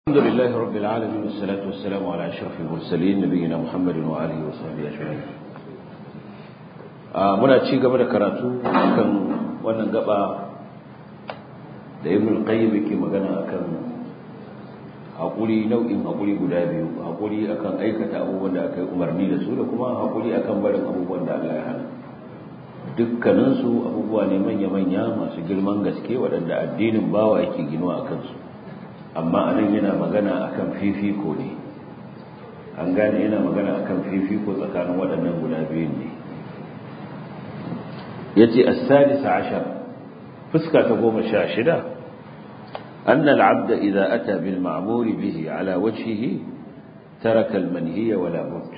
الحمد لله رب العالمين والصلاة والسلام على أشرف المرسلين نبينا محمد وآله وصحبه أجمعين muna ci gaba da karatu kan wannan gaba da ibn al-qayyim yake magana akan hakuri nau'in hakuri guda biyu hakuri akan aikata abubuwan da aka yi umarni da su da kuma hakuri akan barin abubuwan da Allah ya hana dukkanin su abubuwa ne manya-manya masu girman gaske waɗanda addinin bawa yake ginuwa a kansu amma anan yana magana akan fifiko ne an gane yana magana akan fifiko tsakanin waɗannan guda biyun ne yace as-sadis ashar fuska ta goma sha shida أن العبد إذا أتى بالمعمور به على وجهه ترك المنهي ولا بد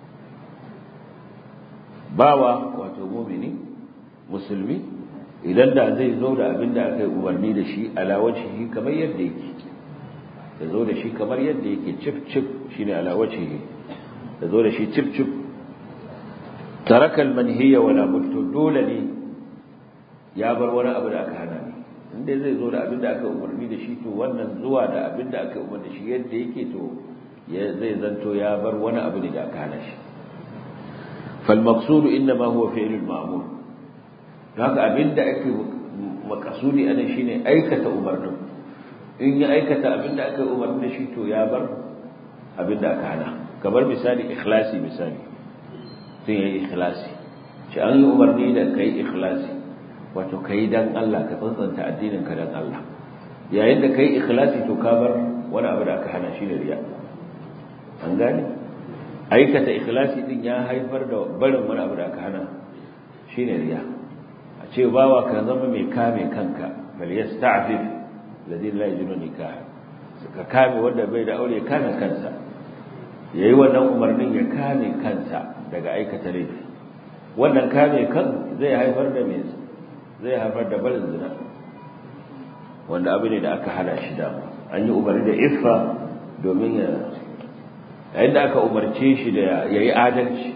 باوا وتمومني مسلمي idan da zai zo da abin da aka yi umarni da shi ala wajhihi kamar yadda yake ya zo da shi kamar yadda yake cif cif shine ala wajhihi ya zo da shi cif cif taraka almanhiya wala mutta dole ne ya bar wani abu da aka hana ne inda zai zo da abin da aka umarni da shi to wannan zuwa da abin da aka umarni da shi yadda yake to zai zanto ya bar wani abu ne da aka hana shi fal maqsud inma huwa fi'l al ma'mur haka abin da ake makasudi anan shine aikata umarnin in ya aikata abin da aka umarni da shi to ya bar abin da aka hana kamar misali ikhlasi misali sun yi ikhlasi shi an yi umarni da kai ikhlasi wato kai dan Allah ka tsantsanta addinin ka dan Allah yayin da kai ikhlasi to ka bar wani abu da aka hana shi da riya an gane aikata ikhlasi din ya haifar da barin wani abu da aka hana shine riya a ce bawa ka zama mai kame kanka bal yasta'fif ladin la yajunu nikah ka kame wanda bai da aure kame kansa yayi wannan umarnin ya kame kansa daga aikata laifi wannan kame kan zai haifar da mai zai haifar da barin zina wanda abu ne da aka hana shi dama an yi umarni da iffa domin ya yayin da aka umarce shi da ya yi adalci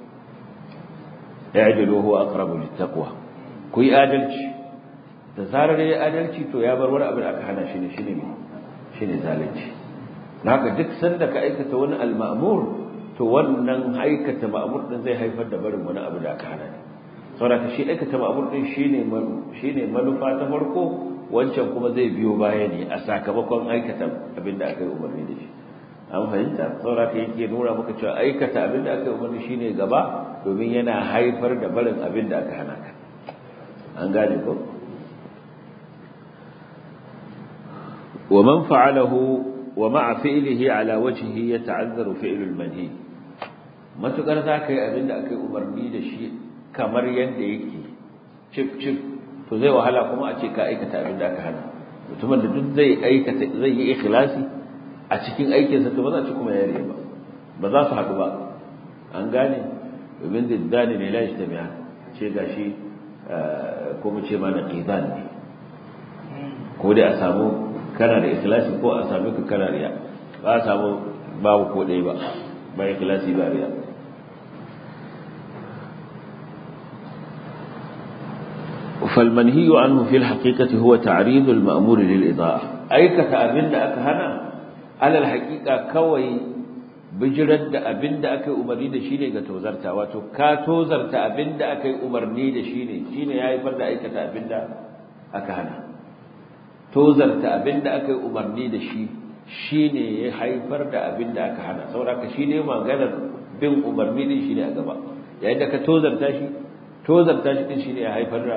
ya yi huwa aqrabu littaqwa ku yi adalci da zarar ya yi adalci to ya bar wani abu da aka hana shi ne shine ne shine zalunci haka duk sanda ka aikata wani al-ma'mur to wannan aikata ma'mur din zai haifar da barin wani abu da aka hana ne saboda shi aikata ma'mur din shine shine manufa ta farko wancan kuma zai biyo baya ne a sakamakon aikata abin da aka yi umarni da shi an fahimta saboda ka yake nuna maka cewa aikata abin da aka yi umarni shine gaba domin yana haifar da barin abin da aka hana ka an gane ko ومن فعله ومع فعله على وجهه يتعذر فعل المنهي matukar za ka yi abin da aka yi umarni da shi kamar yadda yake cif cif to zai wahala kuma a ce ka aikata abin da aka hana mutumin da duk zai aikata zai yi ikhlasi a cikin aikinsa to ba za ci kuma yare ba ba za su haɗu ba an gane domin ziddani ne lashi da miya ce gashi ko mu ce mana qidan ne ko dai a samu kana da ikhlasi ko a sami ka kana riya ba a samu babu ko ɗaya ba ba ikhlasi ba riya فالمنهي عنه في الحقيقة هو تعريض المأمور للإضاءة أي كتابين أك هنا على الحقيقة كوي بجرد أبند أك أمرني دشيني كتوزرتا واتو كاتوزرتا أبند أك أمرني دشيني شيني يا فرد أي كتابين أك هنا tozarta abin da aka yi umarni da shi shi ne ya haifar da abin da aka hana sauraka shi ne maganar bin umarni din shi ne a gaba yayin da ka tozarta shi tozarta shi din shi ne ya haifar da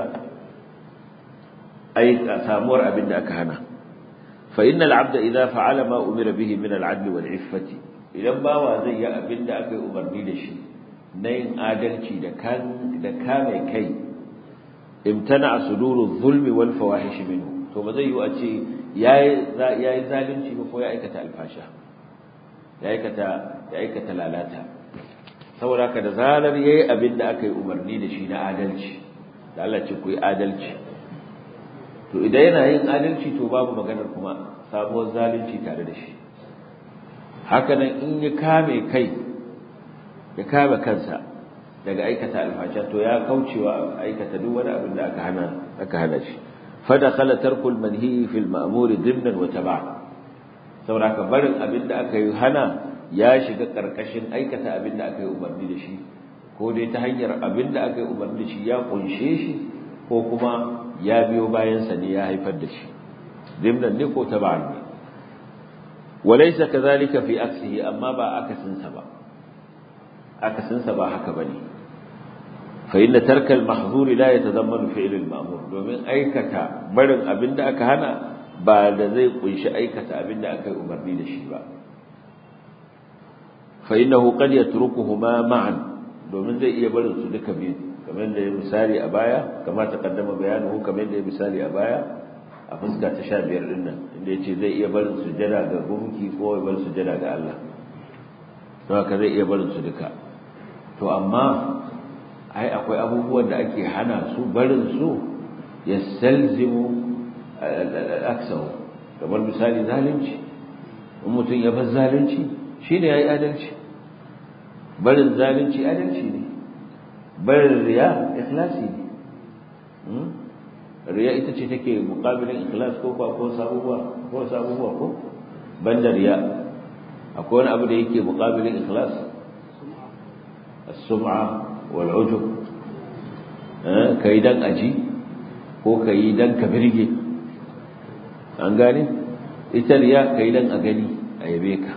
ai samuwar abin da aka hana fa innal abda idza fa'ala ma umira bihi min al-'adl wal 'iffati idan bawa zai yi abin da aka yi umarni da shi na yin adalci da kan da kame kai imtana suduru zulmi wal fawahish minhu to ba zai yi a ce ya yi zalunci ba ko ya aikata alfasha ya aikata lalata saboda ka da zarar ya yi abin da aka yi umarni da shi na adalci da Allah ce ku yi adalci to idan yana yin adalci to babu maganar kuma sabuwar zalunci tare da shi hakanan in ya kame kai ya kame kansa daga aikata alfasha to ya kaucewa aikata duk wani abin da aka hana aka hana shi فدخل ترك المنهي في المأمور ضمنا وتبعا saboda ka barin abin da aka yi hana ya shiga karkashin aikata abin da aka yi umarni da shi ko dai ta hanyar abin da aka yi umarni da shi ya kunshe shi ko kuma ya biyo bayansa ne ya haifar da shi dimnan ne ko taba'an ne walaysa kadhalika fi aksihi amma ba akasinsa ba akasinsa ba haka bane fa inna tarka al-mahzuri la yatadammanu fi'l al-ma'mur domin aikata barin abinda aka hana ba da zai kunshi aikata abinda aka yi umarni da shi ba fa innahu qad yatrukuhuma ma'an domin zai iya barin su duka biyu kamar da ya misali a baya kamar ta kaddama bayanin kamar da ya misali a baya a fuska ta 15 din nan inda yace zai iya barin sujada ga gunki ko ya bar sujada ga Allah don haka zai iya barin su duka to amma ai akwai abubuwan da ake hana su barin su ya salzimu al'aksahu kamar misali zalunci in mutum ya bar zalunci shi ne ya yi adalci barin zalunci adalci ne barin riya ikhlasi ne riya ita ce take mukabilin ikhlas ko ko sabuwa ko sabuwa ko banda riya akwai wani abu da yake mukabilin ikhlas as-sum'a wal ujub eh kai dan aji ko kai dan ka birge an gane ita riya kai dan a gani a yabe ka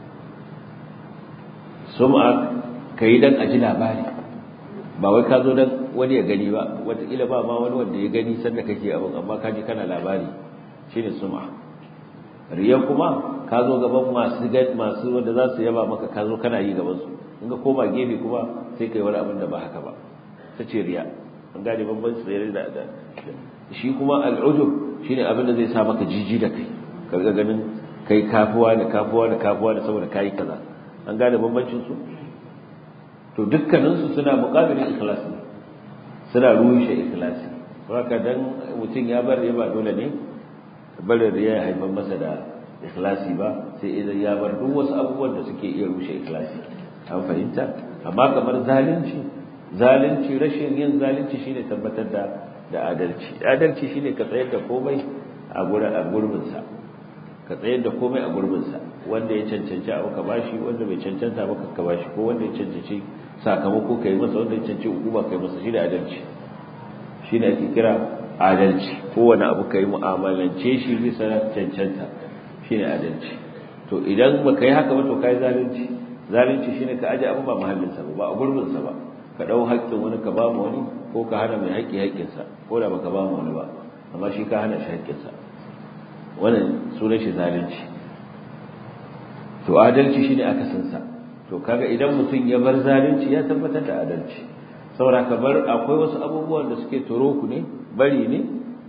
sum'a kai dan aji labari ba wai ka zo dan wani ya gani ba wataƙila ba ma wani wanda ya gani sanda kake abin amma ka ji kana labari shine sum'a riya kuma ka zo gaban masu masu wanda za su yaba maka ka zo kana yi gaban su in ka koma gefe kuma sai kai wani abin da ba haka ba ta ce riya an gane bambanci tsere da da shi kuma al'ujub shine abin da zai sa maka jiji da kai ka ga ganin kai kafuwa da kafuwa da kafuwa da saboda kai kaza an gane bambancin su to dukkanin su suna muqabilin ikhlas ne suna rushe ikhlasi haka dan mutum ya bar ya ba dole ne barin riya ya haifar masa da ikhlasi ba sai idan ya bar duk wasu abubuwan da suke iya rushe ikhlasi an fahimta amma kamar zalunci zalunci rashin yin zalunci shine tabbatar da da adalci adalci shine ka tsayar da komai a gurin a gurbin sa ka tsayar da komai a gurbin sa wanda ya cancanci abu ka bashi wanda bai cancanta ba ka bashi ko wanda ya cancanci sakamako kai masa wanda ya cancanci hukuma kai masa shine adalci shine ake kira adalci kowane abu kai mu'amalance shi bisa cancanta shine adalci to idan baka yi haka ba to kai zalunci zalunci shine ka aje abu ba mahallinsa ba ba a gurbinsa ba ka dau haƙƙin wani ka ba mu wani ko ka hana mai haƙƙi haƙƙinsa ko da baka ba mu wani ba amma shi ka hana shi haƙƙinsa wannan sunan shi zalunci to adalci shine akasin sa to kaga idan mutum ya bar zalunci ya tabbatar da adalci saboda ka bar akwai wasu abubuwan da suke turo ku ne bari ne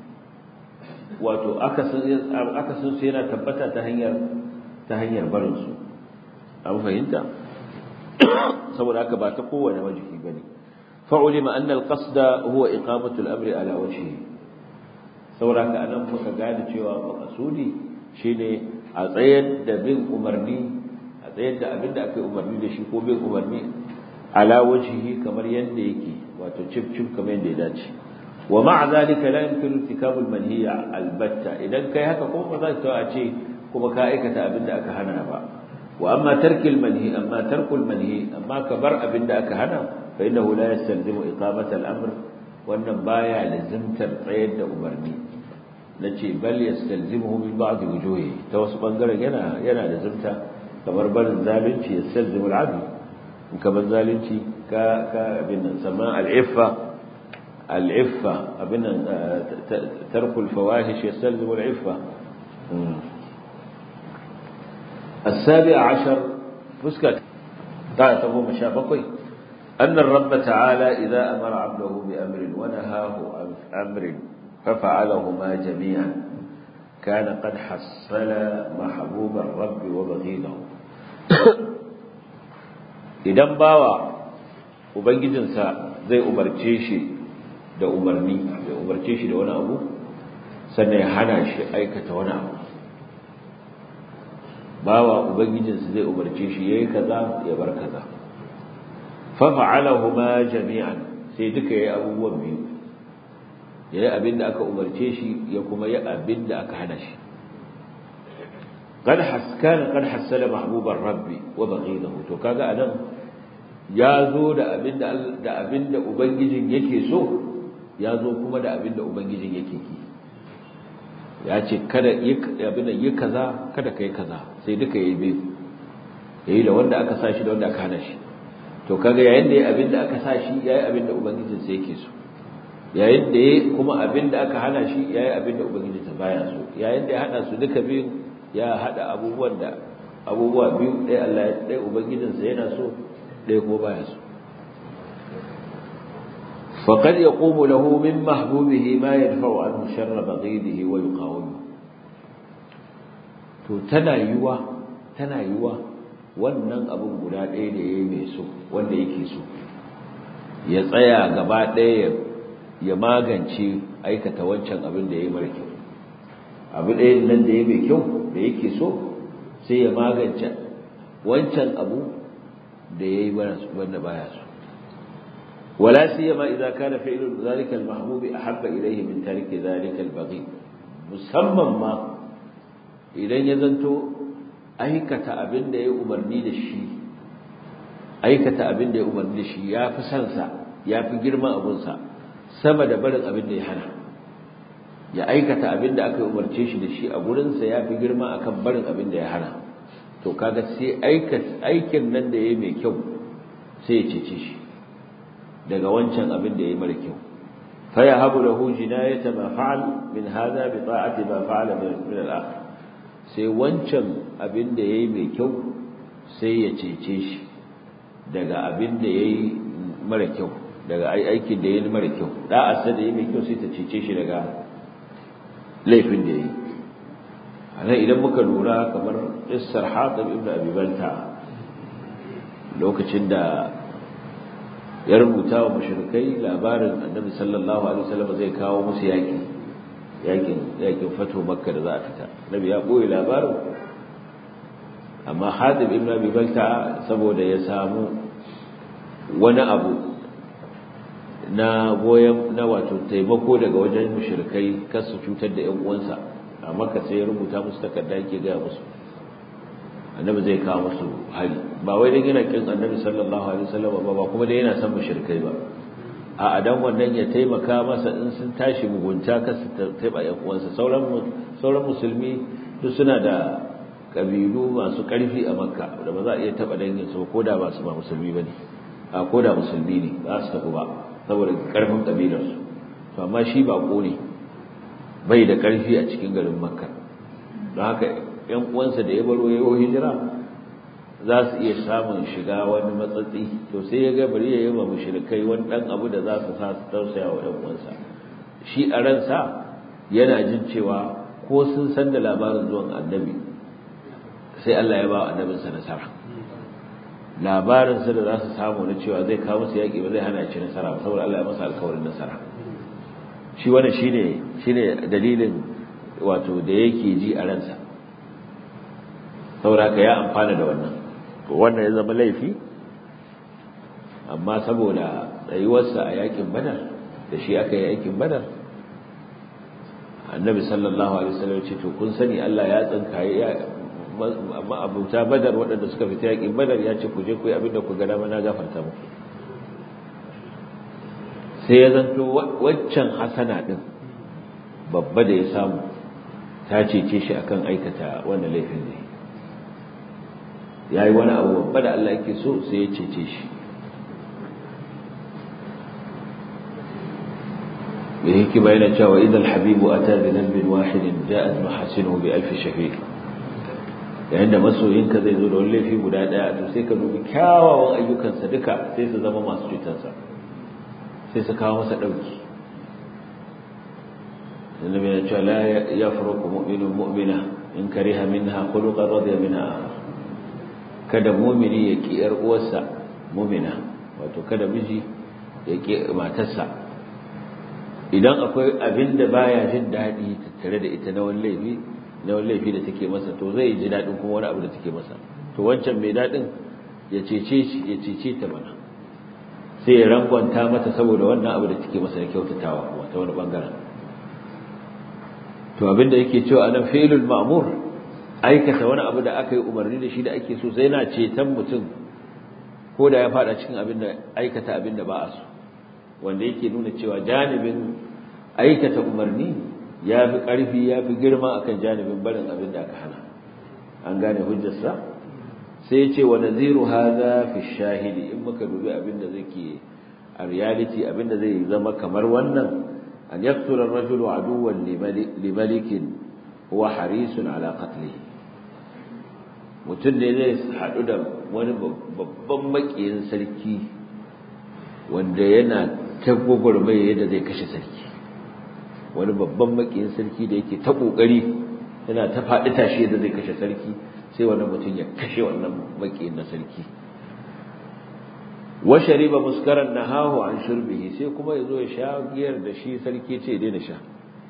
wato akasin akasin su yana tabbata ta hanyar ta hanyar barin su an fahimta saboda haka ba ta kowane wajihi bane fa'ulima anna al-qasda huwa iqamatu al-amri ala wajhihi saboda haka anan muka gane cewa maqsudi shine a tsayar da bin umarni a tsayar da abinda aka yi umarni da shi ko bin umarni ala wajhihi kamar yanda yake wato cif cif kamar yanda ya dace wa ma'a zalika la yumkinu irtikabu al-manhiya albatta idan kai haka ko ba za ka ce kuma ka aikata abinda aka hana ba وأما ترك المنهي أما ترك المنهي أما كبر أبن داك هنا فإنه لا يستلزم إقامة الأمر وأن بايع لزم ترقيد أمرني نتي بل يستلزمه من بعض وجوهه توسط أنقر ينا ينا لزمت كبر بل ذالنتي يستلزم العدل وكبر ذالنتي كا كا أبن سماء العفة العفة أبن ترك الفواحش يستلزم العفة السابع عشر فسكت تعالى تقوم شابقي أن الرب تعالى إذا أمر عبده بأمر ونهاه عن أمر ففعلهما جميعا كان قد حصل محبوب الرب وبغيضه idan bawa ubangijinsa zai umarce shi da umarni ya umarce shi da wani abu sannan ya hana shi aikata wani abu bawa ubangijinsa zai umarce shi yayi kaza ya bar kaza fa fa'alahuma jami'an sai duka yayi abubuwan biyu yayi abinda aka umarce shi ya kuma yi abinda aka hana shi qad haskana qad hasala mahbubar rabbi wa baghidahu to kaga anan ya zo da abinda da abinda ubangijin yake so ya zo kuma da abinda ubangijin yake ki ya ce kada abinda yi kaza kada kai kaza sai duka yayi biyu yayi da wanda aka sa shi da wanda aka hana shi to kaga yayin da yayi abinda aka sa shi yayi abinda ubangijin sa yake so yayin da yayi kuma abinda aka hana shi yayi abinda ubangijin sa baya so yayin da ya hada su duka biyu ya hada abubuwan da abubuwa biyu ɗaya Allah ɗaya ubangijin sa yana so ɗaya kuma baya so فقد يقوم له من محبوبه ما يدفع عنه شر بغيضه ويقاومه to tana yiwa tana yiwa wannan abin guda ɗaya da yayi mai so wanda yake so ya tsaya gaba ɗaya ya magance aikata wancan abin da yayi mara kyau abu ɗaya nan da yayi mai kyau da yake so sai ya magance wancan abu da yayi wanda baya so ولا سيما إذا كان فعل ذلك المحبوب أحب إليه من ترك ذلك البغي musamman ma idan ya zanto aikata abin da ya umarni da shi aikata abin da ya umarni da shi ya fi sansa ya fi girman abunsa sama da barin abin da ya hana ya aikata abin da aka umarce shi da shi a gurinsa ya fi girma akan barin abin da ya hana to kaga sai aikin nan da ya yi mai kyau sai ya cece shi daga wancan abin da yayi mara kyau fa yahabu lahu jinayata ma fa'al min hadha bi ta'ati ma fa'ala min al-akhir sai wancan abin da yayi mai kyau sai ya cece shi daga abin da yayi mara kyau daga aikin da yayi mara kyau da'a sai da yayi mai kyau sai ta cece shi daga laifin da yayi anan idan muka lura kamar Isar Hatib ibn Abi Balta lokacin da ya rubuta wa mushrikai labarin annabi sallallahu alaihi wasallam zai kawo musu yaki yakin yakin fatu makka da za a fita annabi ya boye labarin amma hadib ibn abi balta saboda ya samu wani abu na goyen na wato taimako daga wajen mushrikai kar su cutar da ƴan uwansa a makka sai ya rubuta musu takarda yake ga musu annabi zai kawo musu hari ba wai dan yana kin annabi sallallahu alaihi wasallam ba ba kuma dai yana son mushrikai ba a adan wannan ya taimaka masa in sun tashi mugunta ka su taiba yan uwansa sauran sauran musulmi duk suna da kabilu masu karfi a makka da ba za a iya taba dangin su ko da ba su ba musulmi bane a ko da musulmi ne ba su tafi ba saboda karfin kabilar su to amma shi ba ne bai da karfi a cikin garin makka don haka ‘yan uwansa da ya baro ya yi hijira za su iya samun shiga wani matsatsi to sai ya ga bari ya yi wa mushrikai wani ɗan abu da za su sa su tausaya wa ‘yan uwansa shi a ransa yana jin cewa ko sun san da labarin zuwan annabi sai Allah ya ba wa annabinsa nasara labarinsa da za su samu na cewa zai kawo musu yaƙi ba zai hana ci nasara ba saboda Allah ya masa alkawarin nasara shi wannan shine shine dalilin wato da yake ji a ransa sauraka ya amfana da wannan wannan ya zama laifi amma saboda tsayuwarsa a yakin badar da shi aka yi yakin badar annabi sallallahu alaihi wasallam ce to kun sani Allah ya tsinkaye ya amma abuta badar waɗanda suka fita yakin badar ya ce ku je ku yi abin da ku ga dama na gafarta muku sai ya zanto waccan hasana din babba da ya samu ta cece shi akan aikata wannan laifin ne ya yi wani abu babba da Allah yake so sai ya cece shi da hikima yana cewa idan habibu a ta bi zambin wahidin ja'at mahasinu bi alfi shafi yayin da masoyinka zai zo da wani laifi guda daya to sai ka dubi kyawawan ayyukansa duka sai su zama masu cutarsa sai su kawo masa ɗauki annabi ya ce la yafruqu mu'minun mu'mina in kariha minha khuluqan radiya minha akhar kada mumini ya ki yar uwarsa mumina wato kada miji ya ki matarsa idan akwai abin da baya jin daɗi tattare da ita na wani laifi na wani laifi da take masa to zai ji daɗin kuma wani abu da take masa to wancan mai daɗin ya cece shi ya cece ta mana sai ya rangwanta mata saboda wannan abu da take masa na kyautatawa kuma ta wani bangaren to abin da yake cewa anan fi'lul ma'mur aikata wani abu da aka yi umarni da shi da ake so sai yana ceton mutum ko da ya fada cikin abin da aikata abin da ba a so wanda yake nuna cewa janibin aikata umarni ya fi ƙarfi ya fi girma akan janibin barin abin da aka hana an gane hujjarsa sai ya ce wa naziru hadha fi shahidi in muka dubi abin da zake a reality abin da zai zama kamar wannan an yaqtula ar-rajulu aduwwan li malikin huwa harisun ala qatlihi mutum ne zai haɗu da wani babban makiyin sarki wanda yana ta gwagwarmaya yadda zai kashe sarki wani babban makiyin sarki da yake ta ƙoƙari yana ta faɗi tashi yadda zai kashe sarki sai wannan mutum ya kashe wannan makiyin na sarki wa shariba muskaran nahahu an shurbihi sai kuma yazo ya sha giyar da shi sarki ce daina sha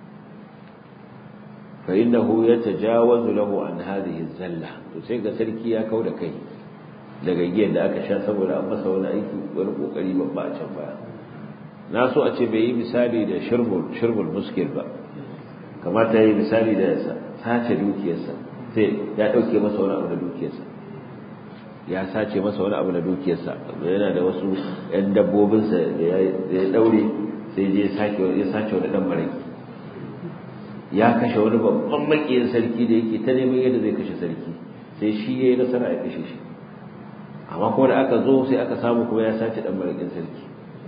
fa innahu yatajawazu lahu an hadhihi zalla to sai ga sarki ya kauda kai daga giyar da aka sha saboda an masa wani aiki wani kokari babba a can baya na so a ce bai yi misali da shirbul shirbul muskil ba kamata yi misali da sace dukiyarsa sai ya dauke masa wani abu da dukiyarsa ya sace masa wani abu da dukiyarsa yana da wasu yan dabbobinsa da ya daure sai je ya sace wani dan maraki ya kashe wani babban makiyin sarki da yake ta neman yadda zai kashe sarki sai shi ya yi nasara ya kashe shi amma kuma da aka zo sai aka samu kuma ya sace dan marakin sarki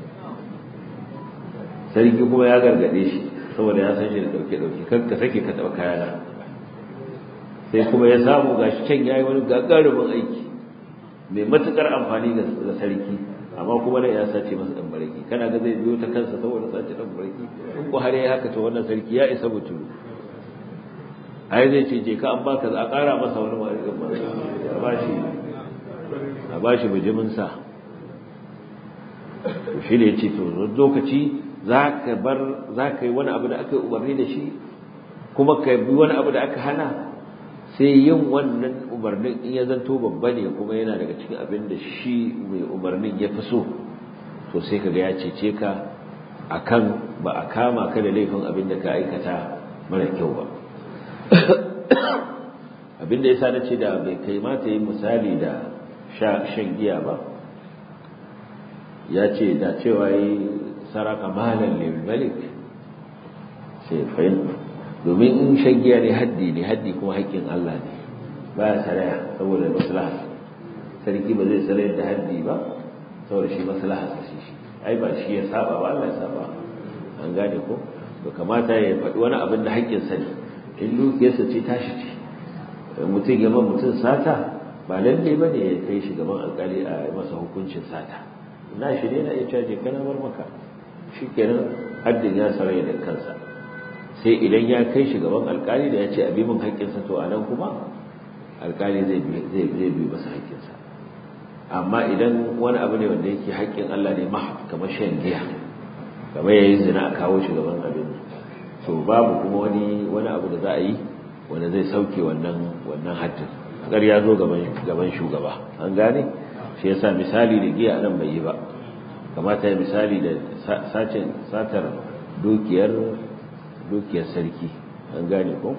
sarki kuma ya gargade shi saboda ya san shi da dauke dauke kar ka sake ka taba kayana sai kuma ya samu gashi can yayi wani gagarumin aiki mai matukar amfani ga sarki amma kuma da ya sace masa dan baraki kana ga zai biyo ta kansa saboda sace dan baraki in ko har yayi haka to wannan sarki ya isa mutum ai zai ce je ka an baka a ƙara masa wani marikan ba a bashi a bashi bijimin sa to shi ne ya ce to lokaci za ka bar za ka yi wani abu da aka yi umarni da shi kuma ka bi wani abu da aka hana sai yin wannan umarnin in ya zanto babba ne kuma yana daga cikin abin da shi mai umarnin ya fi so to sai kaga ya cece ka akan ba a kama ka da laifin abin da ka aikata mara kyau ba abin da yasa na ce da bai kai mata yin misali da shan giya ba ya ce da cewa yi saraka malan lil malik sai fahimta domin in shan giya ne haddi ne haddi kuma haƙƙin Allah ne baya saraya saboda maslaha sarki ba zai sarayar da haddi ba saboda shi maslaha sa shi shi ai ba shi ya saba ba Allah ya saba an gane ko to kamata ya faɗi wani abin da haƙƙin sa ne in dukiyarsa ce tashi ce mutum ya ma mutum sata ba lalle ba ne ya kai shi gaban alƙali a masa hukuncin sata na shi ne na iya caje kana bar maka shi kenan haddin ya saraya da kansa sai idan ya kai shi gaban alkali da ya ce abi min haƙƙinsa to anan kuma alkali zai zai zai bi masa haƙƙinsa amma idan wani abu ne wanda yake haƙƙin Allah ne ma kamar shan giya kamar yayin zina a kawo shi gaban abin to babu kuma wani wani abu da za a yi wanda zai sauke wannan wannan haddin kar ya zo gaban gaban shugaba an gane shi yasa misali da giya nan bai yi ba kamata ya misali da sacin satar dukiyar dukiyar sarki an gane ko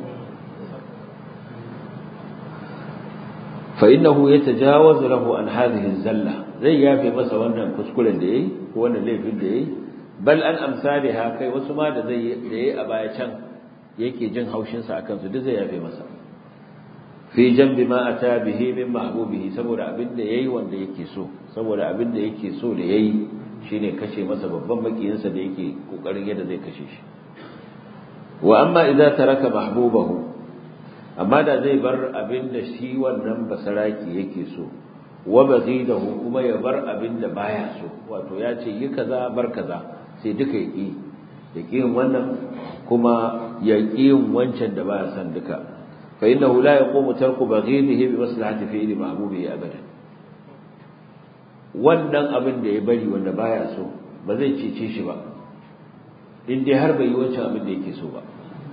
fa innahu yatajawazu lahu an hadhihi zalla zai yafe masa wannan kuskuren da yayi ko wannan laifin da yayi bal an amsalha kai wasu ma da zai da yayi a baya can yake jin haushin sa akan su duk zai yafe masa fi jambi ma ata bihi min mahbubihi saboda abin da yayi wanda yake so saboda abin da yake so da yayi shine kashe masa babban makiyinsa da yake kokarin yadda zai kashe shi wa amma idza taraka mahbubahu amma da zai bar abin da shi wannan basaraki yake so wa baghidahu kuma ya bar abin da baya so wato ya ce yi kaza bar kaza sai duka ya ki ya ki wannan kuma ya ki wancan da baya son duka fa innahu la yaqumu tarku baghidihi bi maslahati fi'li mahbubihi abadan wannan abin da ya bari wanda baya so ba zai cece shi ba in dai har bai yi wancan abin da yake so ba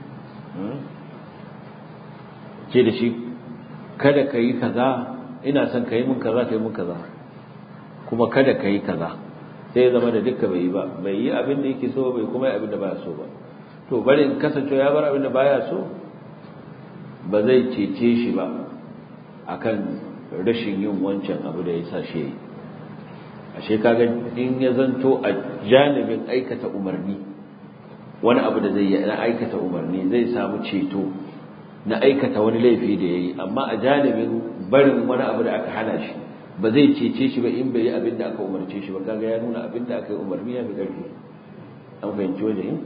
ce da shi kada ka yi kaza ina son ka yi min kaza ka yi min kaza kuma kada ka yi kaza sai ya zama da dukka bai yi ba bai yi abin da yake so bai kuma yi abin da baya so ba to bari in kasance ya bar abin da baya so ba zai cece shi ba akan rashin yin wancan abu da ya sa shi yi ashe kaga in ya zanto a janibin aikata umarni wani abu da zai yi na aikata umarni zai samu ceto na aikata wani laifi da ya yi amma a janibin barin wani abu da aka hana shi ba zai cece shi ba in bai yi abin da aka umarce shi ba kaga ya nuna abin da aka yi umarni ya fi ƙarfi an fahimci wajen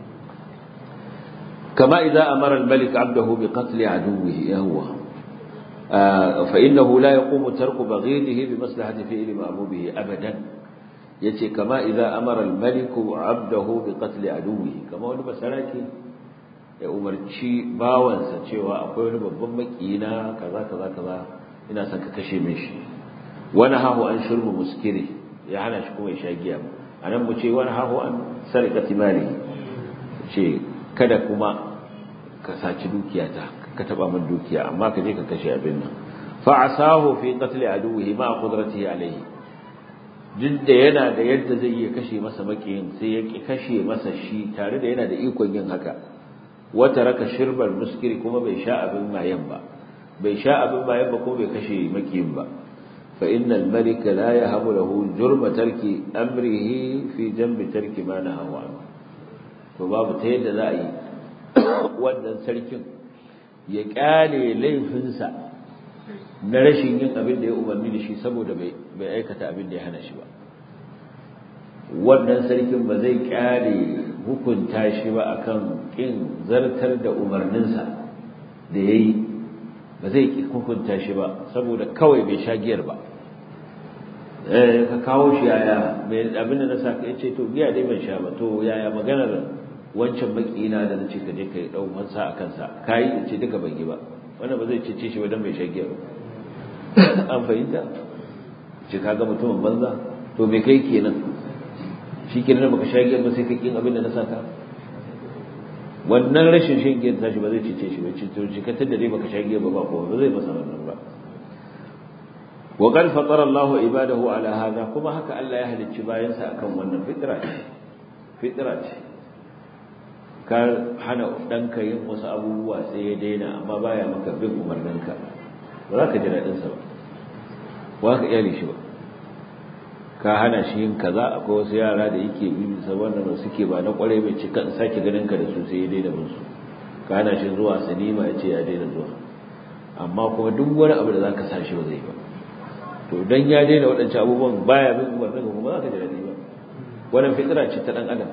كما إذا أمر الملك عبده بقتل عدوه يهوى آه فإنه لا يقوم ترك بغيضه بمصلحة فعل مأمومه أبدا يتي كما إذا أمر الملك عبده بقتل عدوه كما wani masaraki ya umarci bawansa cewa akwai wani babban makina kaza kaza kaza ina son ka kashe min shi wani hahu an shurbu muskiri ya hana shi kuma ya sha giya anan mu ce wani hahu an sarqati mali ce kada kuma ka saci dukiyata ka taba min dukiya amma ka je ka kashe abin nan fa asahu fi qatl aduwihi ma qudratihi alayhi duk da yana da yadda zai iya kashe masa makiyin sai ya ki kashe masa shi tare da yana da ikon yin haka wata raka shirbal muskiri kuma bai sha abin mayan ba bai sha abin mayan ba kuma bai kashe makiyin ba fa innal malika la yahabu lahu jurma tarki amrihi fi janbi tarki ma nahawa anhu to babu ta yadda za a yi wannan sarkin ya kyale laifinsa na rashin yin abin da ya umarni da shi saboda bai aikata abin da ya hana shi ba wannan sarkin ba zai kyale hukunta shi ba akan kin zartar da umarninsa da ya yi ba zai hukunta shi ba saboda kawai bai sha giyar ba ka kawo shi yaya abin da na sa ka ce to giya dai ban sha ba to yaya maganar wancan makina da nace ka je kai dau wansa a kansa kai in ce duka ban yi ba wannan ba zai cece shi ba dan bai shage ba an fahimta ce kaga mutumin banza to me kai kenan shi kenan baka shage ba sai ka kin abin da na saka wannan rashin shan giyar tashi ba zai cece shi ba ce to shi ka tada dai baka shage ba ba ko ba zai masa wannan ba وقد فطر الله عباده على هذا kuma haka Allah ya halicci bayansa akan wannan fitra ce fitra ce ka hana ɗanka yin wasu abubuwa sai ya daina amma baya maka bin umarninka ba za ka ji daɗinsa ba ba ka iyali shi ba ka hana shi yin kaza akwai wasu yara da yake bi bisa wannan suke ba na kwarai bai ci kan sake ganin ka da su sai ya daina bin su ka hana shi zuwa sinima ya ce ya daina zuwa amma kuma duk wani abu da za ka sa shi ba zai ba to dan ya daina waɗancan abubuwan baya bin umarninka kuma za ka ji daɗi ba wannan fitira ce ta ɗan adam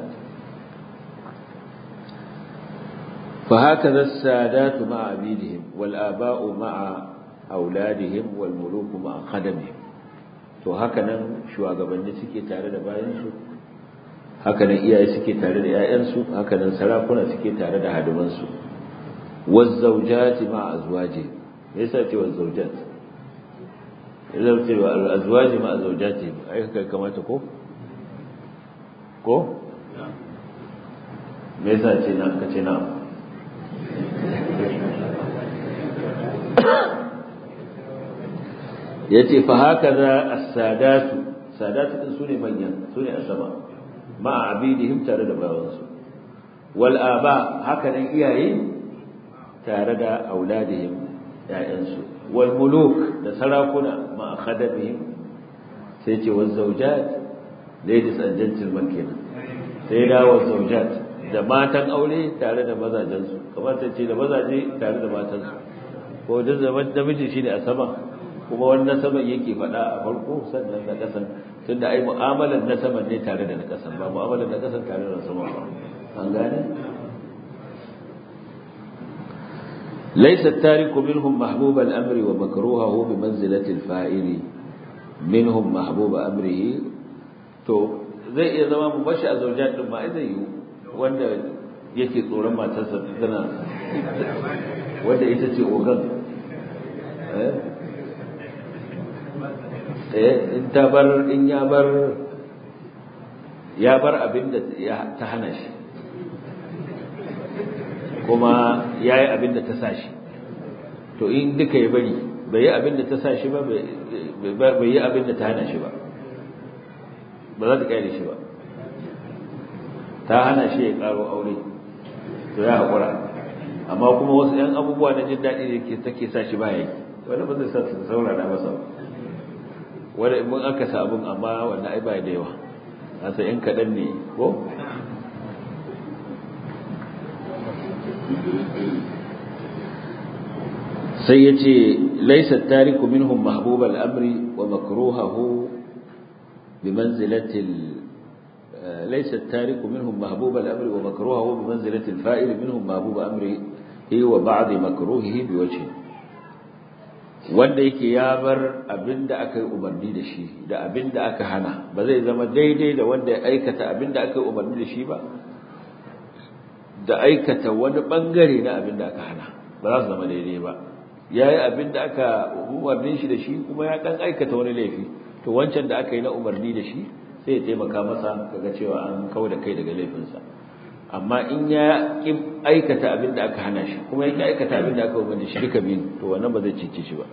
فهكذا السادات مع عبيدهم والآباء مع أولادهم والملوك مع خدمهم to hakanan shugabanni suke tare da bayansu hakanan iyaye suke tare da ƴaƴansu hakanan sarakuna suke tare da hadimansu wazzawjati ma azwaji me yasa ce wazzawjat idan ce azwaji ma azwajati ai kai kamata ko ko me yasa ce na kace na yace fa hakaza as-sadatu sadatu din sune manyan sune asaba ma abidihim tare da bawansu wal aba haka nan iyaye tare da auladihim ya'yansu wal muluk da sarakuna ma khadamihim sai ce wal zawjat ladies and gentlemen kenan sai da wal zawjat da matan aure tare da mazajensu kamar ta ce da mazaje tare da matansu ko da zaman namiji shine a sama kuma wannan saman yake faɗa a farko sannan na ƙasan tunda ai mu'amalar na saman ne tare da na ƙasan ba mu'amalar na ƙasan tare da na saman ba an gane ليس التارك منهم محبوب الأمر ومكروهه بمنزلة الفاعل منهم محبوب أمره to zai iya zama mu bashi a zaujan din ma zai yi wanda yake tsoron matarsa tana wanda ita ce ogan eh in ta bar in ya bar ya bar abin da ta hana shi kuma ya yi abin da ta sa shi to in duka ya bari bai yi abin da ta sa shi ba bai yi abin da ta hana shi ba ba za ta kyale shi ba ta hana shi ya karo aure to ya haƙura amma kuma wasu ɗan abubuwa na jin daɗi da ke take sa shi baya yi wani ba zai sa su saurara masa wani in mun aka sa abin amma wanda ai ba da yawa nasa in kaɗan ne ko sai ya ce laisa tariku minhum mahbub al-amri wa makruhahu bi manzilatil ليس التارك منهم محبوب الأمر ومكروهه بمنزلة الفائل منهم محبوب أمره وبعض مكروهه بوجهه wanda yake ya bar abinda aka yi umarni da shi da abinda aka hana ba zai zama daidai da wanda ya aikata abinda aka yi umarni da shi ba da aikata wani bangare na abinda aka hana ba za su zama daidai ba ya yi abinda aka umarni shi da shi kuma ya dan aikata wani laifi to wancan da aka yi na umarni da shi sai ya taimaka masa kaga cewa an kawo da kai daga laifinsa amma in ya ki aikata abin da aka hana shi kuma ya ki aikata abin da aka umarni shi duka biyu to wannan ba zai cice shi ba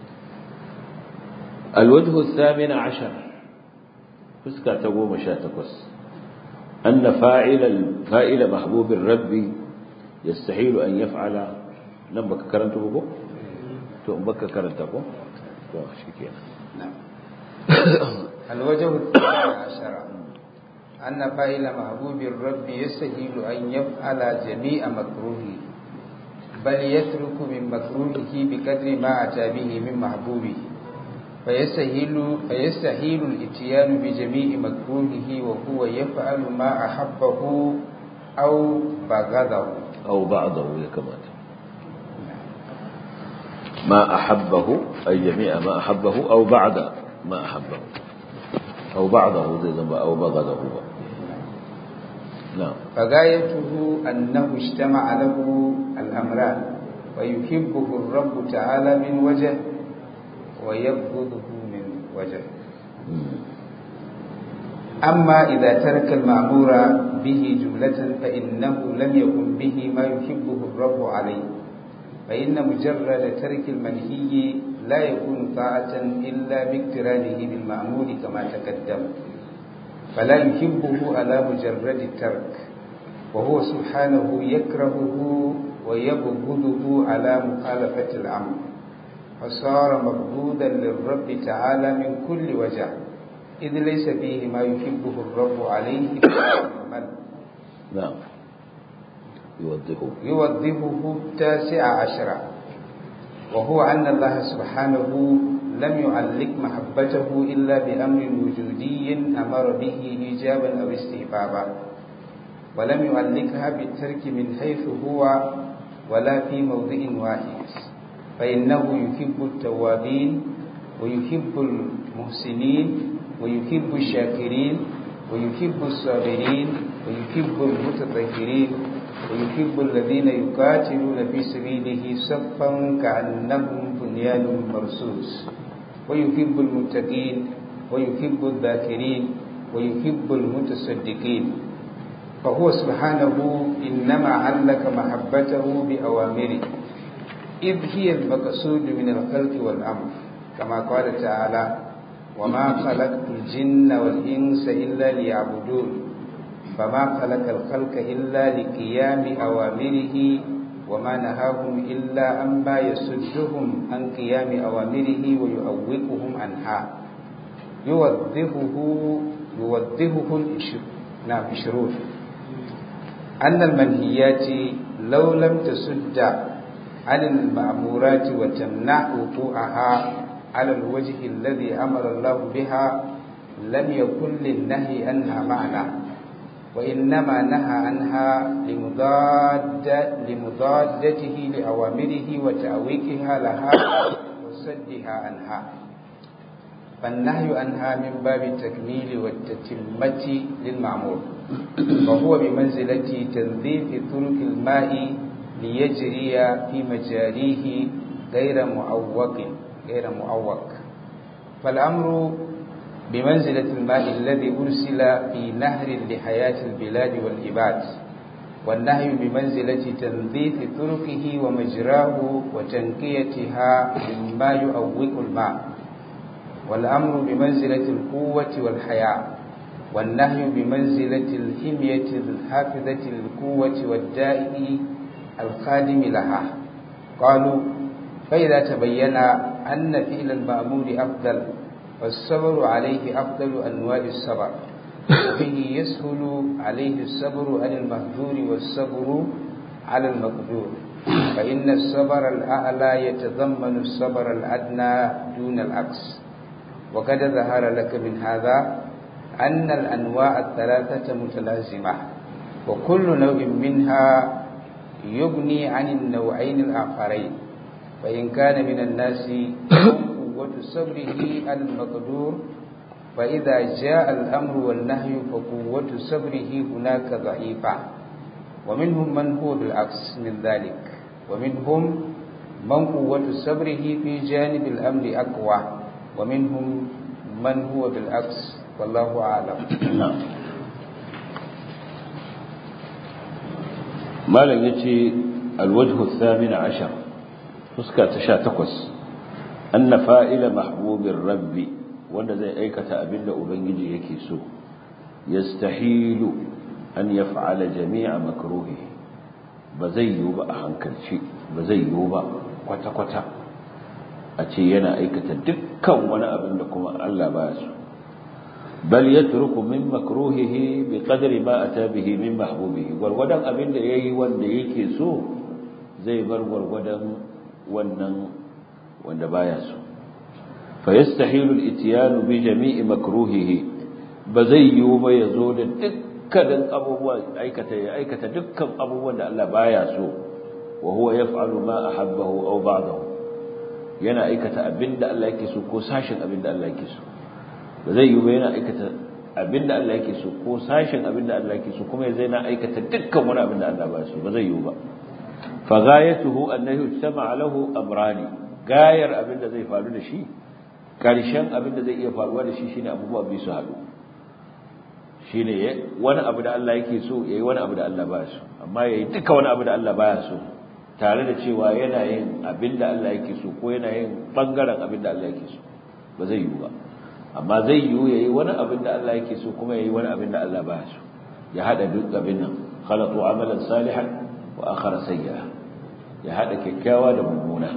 alwajhu thamina ashar fuska ta goma sha takwas anna fa'ila fa'ila mahbubin rabbi yastahilu an yaf'ala nan baka karanta ko to in baka karanta ko to shikenan na'am الوجه الثاني عشر أن فاعل محبوب الرب يستهيل أن يفعل جميع مكروهه بل يترك من مكروهه بقدر ما أتى به من محبوبه فيستهيل, فيستهيل الاتيان بجميع مكروهه وهو يفعل ما أحبه أو بغضه أو بعضه كما ما أحبه أي جميع ما أحبه أو بعد ما أحبه أو بعضه زي ذنب أو بغضه نعم فغايته أنه اجتمع له الأمران ويحبه الرب تعالى من وجه ويبغضه من وجه أما إذا ترك المأمور به جملة فإنه لم يكن به ما يحبه الرب عليه فإن مجرد ترك المنهي لا يكون طاعة إلا باقترانه بالمأمور كما تقدم فلا يحبه على مجرد الترك وهو سبحانه يكرهه ويبغضه على مخالفة الأمر فصار مبغوضا للرب تعالى من كل وجه إذ ليس فيه ما يحبه الرب عليه نعم يوضحه يوضحه التاسع عشر وهو أن الله سبحانه لم يعلق محبته إلا بأمر وجودي أمر به إيجابا أو استحبابا ولم يعلقها بالترك من حيث هو ولا في موضع واحد فإنه يحب التوابين ويحب المحسنين ويحب الشاكرين ويحب الصابرين ويحب المتطهرين ويحب الذين يقاتلون في سبيله صفا كأنهم بنيان مرصوص ويحب المتقين ويحب الذاكرين ويحب المتصدقين فهو سبحانه إنما علق محبته بأوامره إذ هي المقصود من الخلق والأمر كما قال تعالى وما خلقت الجن والإنس إلا ليعبدون فما خلق الخلق إلا لقيام أوامره وما نهاهم إلا عما يسدهم عن قيام أوامره ويؤوقهم عنها يوضحه يوضحه نعم الشروط أن المنهيات لو لم تسد عن المأمورات وتمنع وقوعها على الوجه الذي أمر الله بها لم يكن للنهي عنها معنى وإنما نهى عنها لمضاد لمضادته لأوامره وتأويكها لها وصدها عنها فالنهي عنها من باب التكميل والتتمة للمعمول وهو بمنزلة تنظيف طرق الماء ليجري في مجاريه غير معوق غير معوق فالأمر بمنزلة الماء الذي أرسل في نهر لحياة البلاد والعباد والنهي بمنزلة تنظيف طرقه ومجراه وتنقيتها مما يؤوق الماء والأمر بمنزلة القوة والحياة والنهي بمنزلة الحمية الحافظة للقوة والداء الخادم لها قالوا فإذا تبين أن فعل المأمور أفضل والصبر عليه أفضل أنواع الصبر وبه يسهل عليه الصبر عن المهجور والصبر على المقدور فإن الصبر الأعلى يتضمن الصبر الأدنى دون العكس وقد ظهر لك من هذا أن الأنواع الثلاثة متلازمة وكل نوع منها يغني عن النوعين الآخرين فإن كان من الناس قوة صبره على المقدور فإذا جاء الأمر والنهي فقوة صبره هناك ضعيفة ومنهم من هو بالعكس من ذلك ومنهم من قوة صبره في جانب الأمر أقوى ومنهم من هو بالعكس والله أعلم نعم malam ya ce alwajhu thamina ashar fuska ta sha takwas anna fa'ila mahbubin rabbi wanda zai aikata abinda ubangiji yake so yastahilu an yaf'ala jami'a makruhi ba zai yiwu ba a hankalci ba zai yiwu ba kwata-kwata a ce yana aikata dukkan wani abin da kuma Allah ba su bal yatruku min makruhihi bi qadri ma ata bihi min mahbubihi gurgudan abin da yayi wanda yake so zai bar gurgudan wannan wanda baya so fa yastahilu al-ityan bi jami'i makruhihi ba zai yiwu ba yazo da dukkanin abubuwa aikata ya aikata dukkan abubuwan da Allah baya so wa huwa yaf'alu ma ahabbahu aw ba'dahu yana aikata abinda Allah yake so ko sashin abinda Allah yake so ba zai yiwu ba yana aikata abinda Allah yake so ko sashin abinda Allah yake so kuma zai na aikata dukkan wani abinda Allah ba so ba zai yiwu ba fa ghayatuhu annahu ijtama'a lahu amrani gayar abinda zai faru da shi karshen abinda zai iya faruwa da shi shine abubuwa biyu su haɗu shine wani abu da Allah yake so yayi wani abu da Allah ba so amma yayi duka wani abu da Allah baya so tare da cewa yana yin abinda Allah yake so ko yana yin bangaren abinda Allah yake so ba zai yiwu ba amma zai yiwu yayi wani abin da Allah yake so kuma yayi wani abin da Allah baya so ya hada duk abin nan khalatu amalan salihan wa akhara sayyi'a ya hada kyakkyawa da mummuna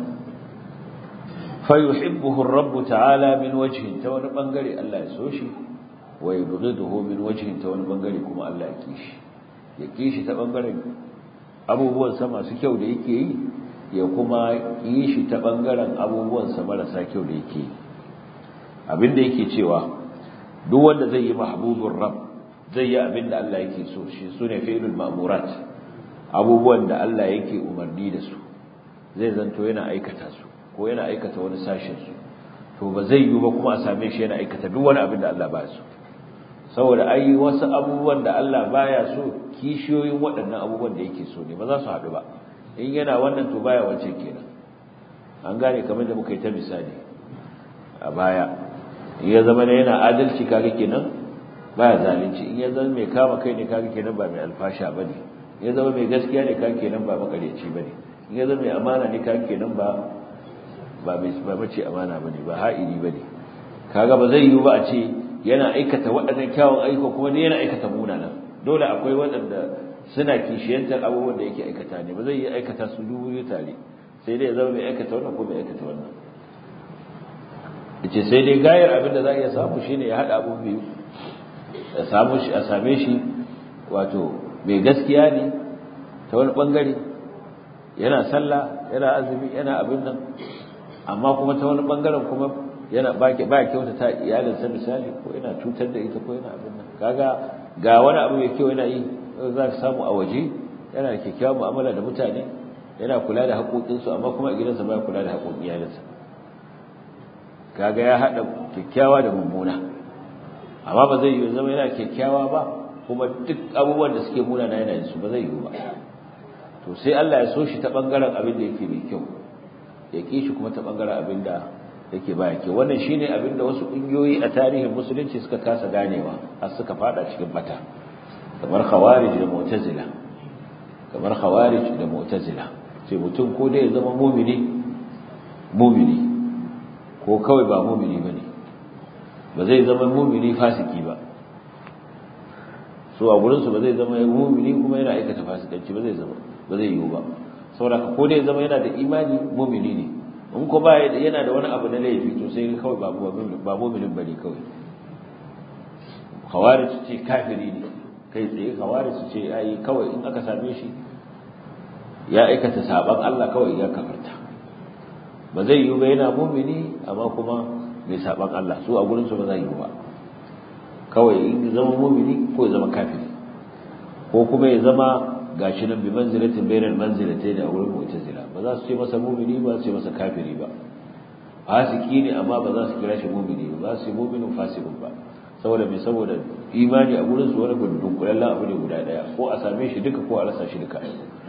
fa yuhibbuhu ar-rabb ta'ala min wajhin ta wani bangare Allah ya so shi wa yubghiduhu min wajhin ta wani bangare kuma Allah ya kishi ya kishi ta bangaren abubuwan sa masu kyau da yake yi ya kuma kishi ta bangaren abubuwan sa marasa kyau da yake yi abinda yake cewa duk wanda zai yi mahbubur rabb zai yi abinda Allah yake so shi sune fi'lul ma'murat abubuwan da Allah yake umarni da su zai zanto yana aikata su ko yana aikata wani sashin su to ba zai yi ba kuma a same shi yana aikata duk wani abin da Allah baya so saboda ai wasu abubuwan da Allah baya so kishiyoyin waɗannan abubuwan da yake so ne ba za su haɗu ba in yana wannan to baya wancan kenan an gane kamar da muka yi ta misali a baya in ya zama ne yana adalci kaga kenan baya zalunci in ya zama mai kama kai ne kaga kenan ba mai alfasha bane in ya zama mai gaskiya ne kaga kenan ba makareci bane in ya zama mai amana ne kaga kenan ba ba mai ba mace amana bane ba ha'iri bane kaga ba zai yiwu ba a ce yana aikata waɗannan kyawun aiko kuma ne yana aikata munana dole akwai waɗanda suna kishiyantar abubuwan da yake aikata ne ba zai yi aikata su dubu tare sai dai ya zama mai aikata wannan ko mai aikata wannan yace sai dai gayar abin da za a iya samu shine ya hada abu biyu a samu shi a same shi wato mai gaskiya ne ta wani bangare yana sallah yana azumi yana abin nan amma kuma ta wani bangaren kuma yana baki ba kyauta ta iyalinsa misali ko yana cutar da ita ko yana abin nan kaga ga wani abu mai kyau yana yi za ka samu a waje yana da kyakkyawar mu'amala da mutane yana kula da haƙoƙinsu amma kuma a gidansa ba kula da haƙoƙin iyalinsa kaga ya haɗa kyakkyawa da mummuna amma ba zai yi zama yana kyakkyawa ba kuma duk abubuwan da suke muna na yana yin su ba zai yi ba to sai Allah ya so shi ta bangaren abin da yake mai kyau ya ki shi kuma ta bangaren abin da yake baya kyau wannan shine abin da wasu kungiyoyi a tarihin musulunci suka kasa ganewa har suka fada cikin bata kamar khawarij da mu'tazila kamar khawarij da mu'tazila sai mutum ko dai ya zama mumini mumini ko kawai ba mumini bane ba zai zama mumini fasiki ba so a gurin su ba zai zama mumini kuma yana aikata fasikanci ba zai zama ba zai yiwu ba saboda ko dai zama yana da imani mu'mini ne in ko ba yana da wani abu na laifi to sai kawai ba ba mu'minin bane kawai khawarij ce kafiri ne kai tsaye khawarij ce ai kawai in aka same shi ya aikata saban Allah kawai ya kafarta ba zai yi ba yana mu'mini amma kuma mai saban Allah su a gurin su ba zai yi ba kawai in zama mu'mini ko ya zama kafiri ko kuma ya zama gashi nan bi manzilatin bainal manzilatayn a wurin mu'tazila ba za su ce masa mu'mini ba su ce masa kafiri ba fasiki ne amma ba za su kira shi mu'mini ba za su yi mu'minin fasikun ba saboda mai saboda imani a gurin su wani gudun kullallen abu ne guda daya ko a same shi duka ko a rasa shi duka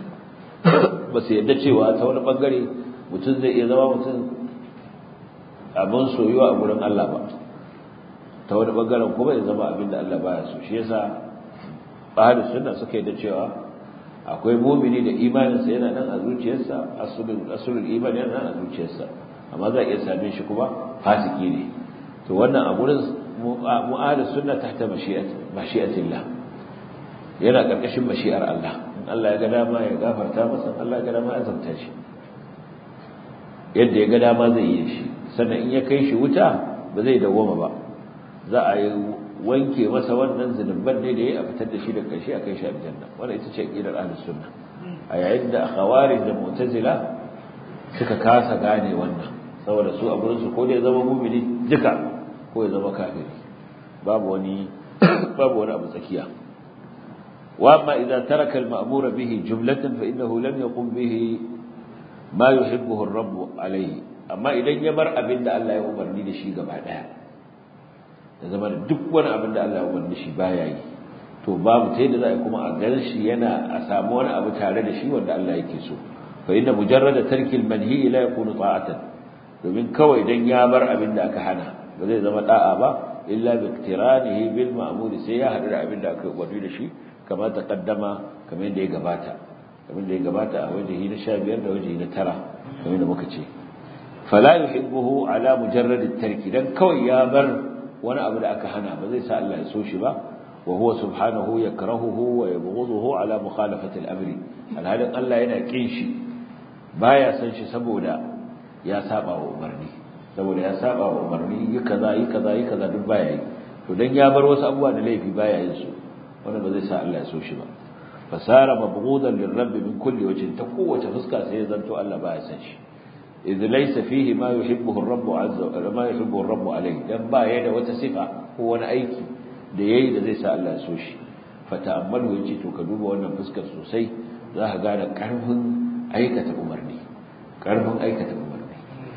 ba su yadda cewa ta wani bangare mutum zai iya zama mutum abin soyuwa a gurin Allah ba ta wani bangaren kuma ya zama abin da Allah baya so shi yasa ahlus sunna suka yadda cewa akwai mumini da imaninsa yana nan a zuciyarsa asulul asulul imani yana nan a zuciyarsa amma za a iya same shi kuma fasiki ne to wannan a gurin mu'ahlus sunna tahta mashi'at mashi'atillah yana karkashin mashi'ar Allah in Allah ya ga dama ya gafarta masa Allah ya ga dama ya azabta shi yadda ya ga dama zai yi shi sannan in ya kai shi wuta ba zai dawoma ba za a yi wanke masa wannan zunuban ne da ya a fitar da shi da karshe a kai shi aljanna wannan ita ce aqidar ahlus sunna a yayin da khawarij da mu'tazila suka kasa gane wannan saboda su a gurin su ko da ya zama mu'mini duka ko ya zama kafiri babu wani babu wani abu tsakiya wa amma idan taraka al-ma'mura bihi jumlatan fa innahu lam yaqum bihi ma yuhibbuhu ar-rabb alayhi amma idan ya bar abin da Allah ya umarni da shi gaba daya da zama da duk wani abin da Allah ya umarni shi baya yi to babu ta yadda za a kuma a gan shi yana a samu wani abu tare da shi wanda Allah yake so fa inna mujarrada tarki al-manhi la yakunu ta'atan domin kawai dan ya bar abin da aka hana ba zai zama da'a ba illa bi iktiranihi bil ma'mur sai ya hadu da abin da aka umarni da shi kamar taqaddama kamar yadda ya gabata kamar da ya gabata a wajehi na 15 da wajehi na 9 kamar da muka ce fala yuhibbuhu ala mujarrad at-tarki dan kawai ya bar wani abu da aka hana ba zai sa Allah ya so shi ba wa huwa subhanahu yakrahuhu wa yabghuduhu ala mukhalafati al-amri alhalin Allah yana kin shi baya san shi saboda ya saba wa umarni saboda ya saba wa umarni yi kaza yi kaza yi kaza duk baya yi to dan ya bar wasu abubuwa da laifi baya yin su wanda ba zai sa Allah ya so shi ba fasara mabghudan lirabbi min kulli wajhin ta kowace fuska sai ya zanto Allah baya san shi إذ ليس فيه ما يحبه الرب عز وجل ما يحبه الرب عليه dan ba yayin da wata sifa ko wani aiki da yayi da zai sa Allah so shi fata'ammalu yace to ka duba wannan fuskar sosai za ka gane karfin aikata umarni karfin aikata umarni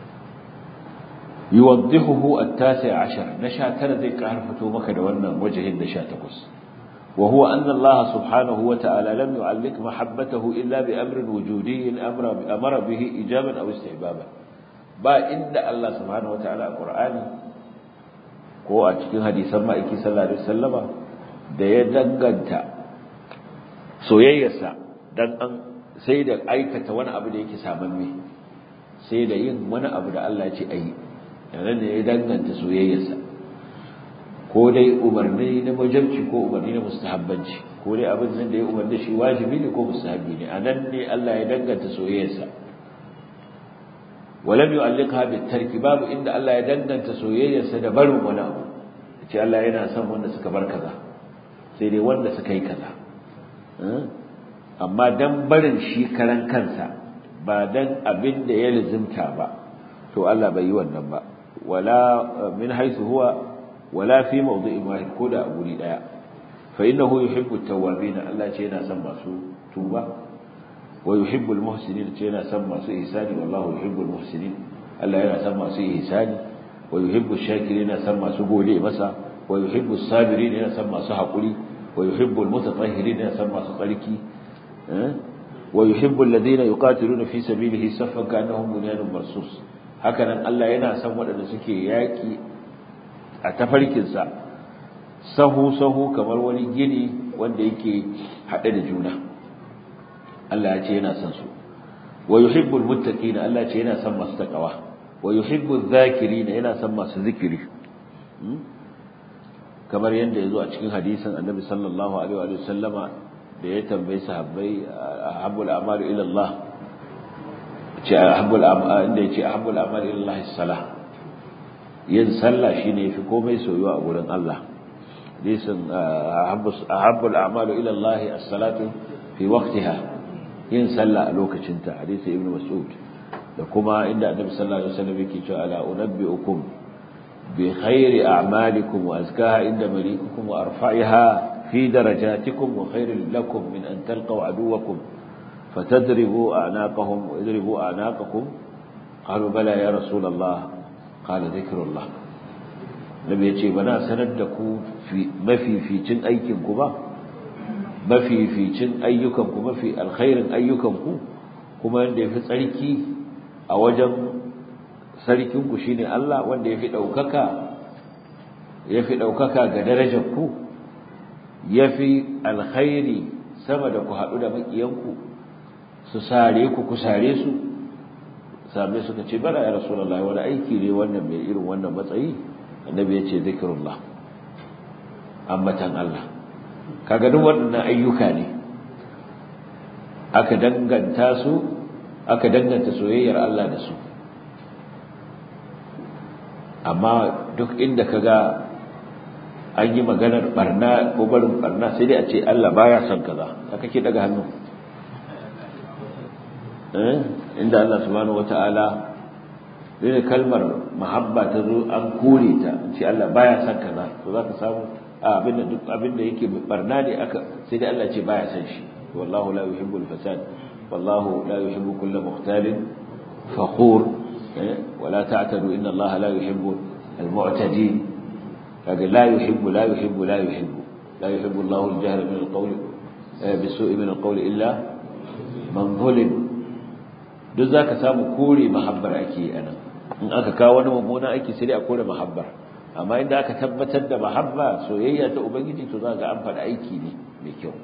yuwaddihuhu at-tasi' ashar na 19 zai karfato maka da wannan wajahin da 18 وهو أن الله سبحانه وتعالى لم يعلق محبته إلا بأمر وجودي أمر, أمر به إجابا أو استحبابا با إن الله سبحانه وتعالى القرآن ko a cikin hadisan ma'aiki sallallahu alaihi wasallama da ya danganta soyayyarsa dan an sai da aikata wani abu da yake samamme sai da yin wani abu da Allah ya ce ayi yana da ya danganta soyayyarsa ko dai umarni na majabci ko umarni na mustahabbanci ko dai abin nan da ya umarni shi wajibi ne ko mustahabi ne anan ne Allah ya danganta soyayyarsa walam yu'alliqha bit tarki babu inda Allah ya danganta soyayyarsa da barin wani abu ce Allah yana son wanda suka bar kaza sai dai wanda suka yi kaza amma dan barin shi karan kansa ba dan abin da ya lizimta ba to Allah bai yi wannan ba wala min haythu huwa ولا في موضع واحد كودا أقولي لا فإنه يحب التوابين الله تينا سمى سوء توبة ويحب المحسنين تينا سمى سوء إحساني والله يحب المحسنين الله ينا سمى سوء إحساني ويحب الشاكرين سمى سوء قولي مسا ويحب الصابرين ينا سمى سوء حقولي ويحب المتطهرين ينا سمى سوء قلكي أه؟ ويحب الذين يقاتلون في سبيله صفا كأنهم بنيان مرصوص هكذا الله ينا سمى أن سكي ياكي a tafarkinsa sahu-sahu kamar wani gini wanda yake haɗe da juna Allah ya ce yana son su wa yuhibbul muttaqina Allah ya ce yana son masu takawa wa yuhibbul zakirina yana son masu zikiri kamar yadda yazo a cikin hadisin Annabi sallallahu alaihi wa sallama da ya tambayi sahabbai ahabbul a'malu ila Allah ce ahabbul amal inda yace ahabbul amal ila Allah salah yin sallah shine yafi komai soyuwa a gurin Allah hadisin ahabbul a'malu ila Allah as-salatu fi waqtiha yin sallah a lokacin ta hadisi ibnu mas'ud da kuma inda annabi sallallahu alaihi wasallam yake cewa ala unabbiukum bi khairi a'malikum wa azkaha inda malikukum wa arfa'iha fi darajatikum wa khairul lakum min an talqaw aduwakum fatadribu a'naqahum wa idribu a'naqakum qalu bala ya rasulullah qala dhikrullah nabi yace bana sanar da ku mafificin aikin ku ba mafificin ayyukan ku mafi alkhairin ayyukan ku kuma yanda yafi tsarki a wajen sarkin ku shine Allah wanda yafi daukaka yafi daukaka ga darajar ku yafi alkhairi sama da ku hadu da makiyan ku su sare ku ku sare su sabai suka ce bara ya rasulullahi wani aiki ne wannan mai irin wannan matsayi annabi ya ce zikirullah ambatan Allah kaga duk waɗannan ayyuka ne aka danganta su aka danganta soyayyar Allah da su amma duk inda kaga an yi maganar barna ko barin barna sai dai a ce Allah baya son kaza haka ke daga hannu eh inda Allah subhanahu wataala dole kalmar mahabba ta zo an kore ta ce Allah baya son kaza to zaka samu abinda duk abinda yake barna ne aka sai dai Allah ce baya son shi wallahu la yuhibbul fasad wallahu la yuhibbu kulla mukhtalin fakhur ولا تعتدوا إن الله لا يحب المعتدين لكن لا يحب لا يحب لا يحب لا يحب الله الجهر من القول بالسوء من القول إلا من ظلم duk zaka samu kore mahabbar ake ana in aka kawo wani mummunan aiki sai dai a kore mahabbar amma inda aka tabbatar da mahabba soyayya ta ubangiji to zaka an faɗa aiki ne mai kyau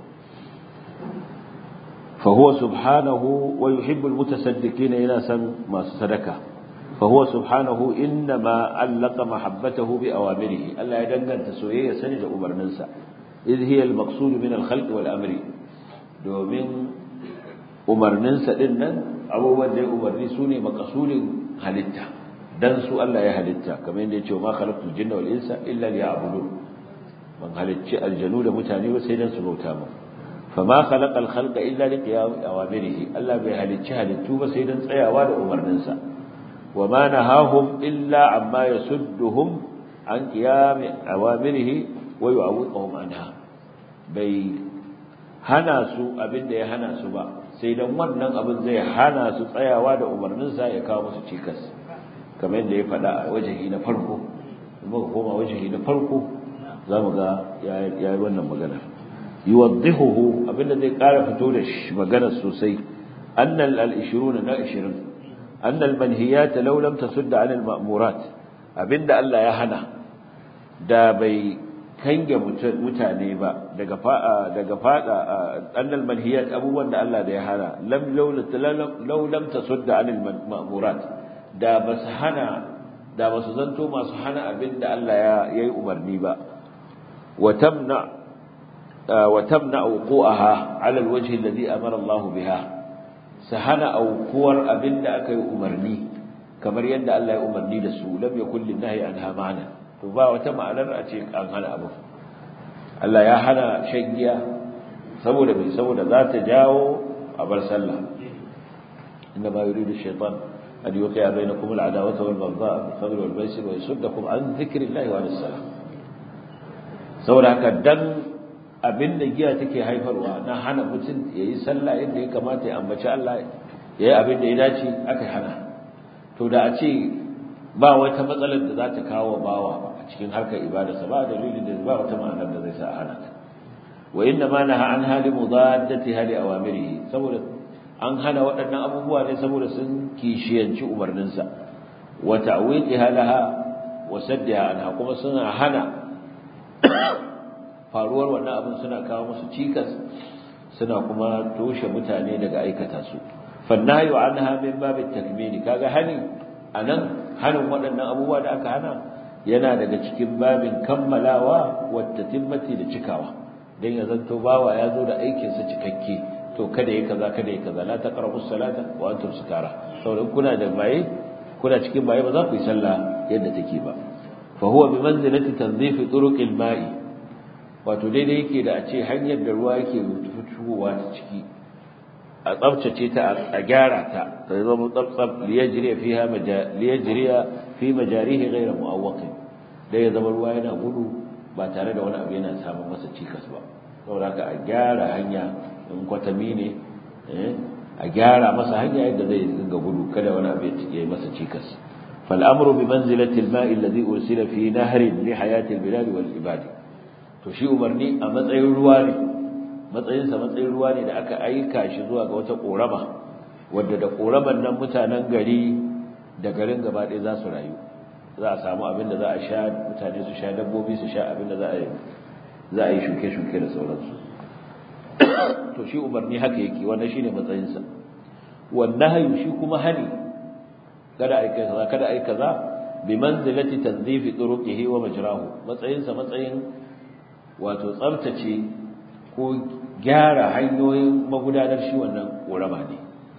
fa huwa subhanahu wa yuhibbu almutasaddiqina yana san masu sadaka fa huwa subhanahu inma allaka mahabbatahu bi awamirihi Allah ya danganta soyayya sani da umarninsa idh hiya almaqsud min alkhalq wal amri domin umarninsa din nan abubuwan da ya umarni su ne makasudin halitta dan su Allah ya halitta kamar yadda ya ce ma khalaqtul jinna wal insa illa liya'budun ban halicci aljanu da mutane ba sai dan su bauta mu fama khalaqal khalqa illa liqiyam awamirihi Allah bai halicci halittu ba sai dan tsayawa da umarninsa wa ma nahahum illa amma yasudduhum an qiyam awamirihi wa yu'awwiquhum anha bai hana su abinda ya hana su ba sai dan wannan abin zai hana su tsayawa da umarninsa ya kawo musu cikas kamar yadda ya faɗa a wajahi na farko muka koma wajahi na farko za mu ga ya yi wannan magana yuwaddihuhu abinda zai ƙara fito da magana sosai annal al-ishruna na 20 annal manhiyat law lam tasudda an al-ma'murat abinda Allah ya hana da bai kange mutane ba daga daga fada annal manhiyat abubuwan da Allah da ya hana lam law lam tasudda anil ma'murat da bas hana da basu zanto masu hana abinda Allah ya yayi umarni ba wa tamna wa tamna wuqu'aha ala alwajhi alladhi amara Allah biha sahana aukuwar abinda aka yi umarni kamar yadda Allah ya umarni da su lam yakul linnahi anha ma'ana to ba wata ma'anar a ce an hana abu Allah ya hana shan giya saboda mai saboda za ta jawo a bar sallah inna ma yuridu shaytan an yuqi'a bainakum al'adawata wal baghdha'a fil khamri wal maisir wa yasuddakum an dhikrillahi wa anis salah saboda haka dan abinda giya take haifarwa na hana mutum yayi sallah yadda ya kamata ya ambaci Allah yayi abin da ya dace aka hana to da a ce ba wata matsalar da za ta kawo bawa a cikin harkar ibadarsa ba dalilin da ba wata ma'anar da zai sa a hana ta wa inna ma naha an hali mudaddati hali awamirihi saboda an hana waɗannan abubuwa ne saboda sun kishiyanci umarninsa wa ta'wiqiha laha wa saddiha anha kuma suna hana faruwar wannan abin suna kawo musu cikas suna kuma toshe mutane daga aikata su fannayu anha min babit takmini kaga hani anan hanin waɗannan abubuwa da aka hana yana daga cikin babin kammalawa wata timmati da cikawa dan ya zanto bawa ya zo da aikin sa cikakke to kada yi kaza kada yi kaza la taqrabu salata wa antum sukara saboda kuna da baye kuna cikin baye ba za ku yi sallah yadda take ba fa huwa bi manzilati tanzif turuqil ma'i wato daidai yake da a ce hanyar da ruwa yake fitowa ta ciki a tsabtace ta a gyara ta ta zama tsabtsab liyajriya fiha liyajriya fi majarihi ghayra mu'awwaqin da ya zama ruwa yana gudu ba tare da wani abu yana samun masa cikas ba saboda haka a gyara hanya in kwatami ne a gyara masa hanya yadda zai dinga gudu kada wani abu ya yi masa cikas فالامر بمنزله الماء الذي ارسل في نهر لحياه البلاد والعباد to shi umarni a matsayin ruwa ne matsayinsa matsayin ruwa ne da aka aika shi zuwa ga wata korama wadda da koraman nan mutanen gari da garin gaba ɗaya za su rayu za a samu abin da za a sha mutane su sha dabbobi su sha abin da za a yi za a yi shuke-shuke da sauransu to shi umarni haka yake wannan shine matsayinsa wannan hayu shi kuma hani kada ai kaza kada ai kaza bi manzilati tanzifi turuqihi wa majrahu matsayinsa matsayin wato tsaftace ko gyara hanyoyin magudanar shi wannan korama ne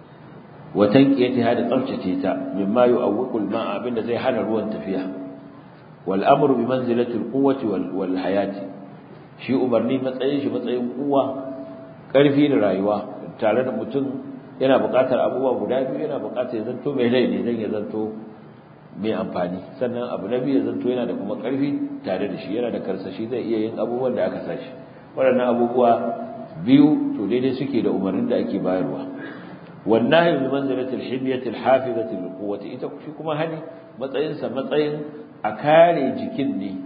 wa tanqiyatiha da tsaftace ta mimma yu'awwiqu al-ma'a abinda zai hana ruwan tafiya wal amru bi manzilati al-quwwati wal hayati shi umarni matsayin shi matsayin kuwa karfi da rayuwa tare da mutum yana buƙatar abubuwa guda biyu yana buƙatar ya zanto mai rai ne dan ya zanto mai amfani sannan abu na biyu ya zanto yana da kuma ƙarfi tare da shi yana da karsashi zai iya yin abubuwan da aka sashi waɗannan abubuwa biyu to daidai suke da umarnin da ake bayarwa wannan bi manzilatil himyatil hafizatil quwwati ita shi kuma hani matsayin sa matsayin a kare jikin ne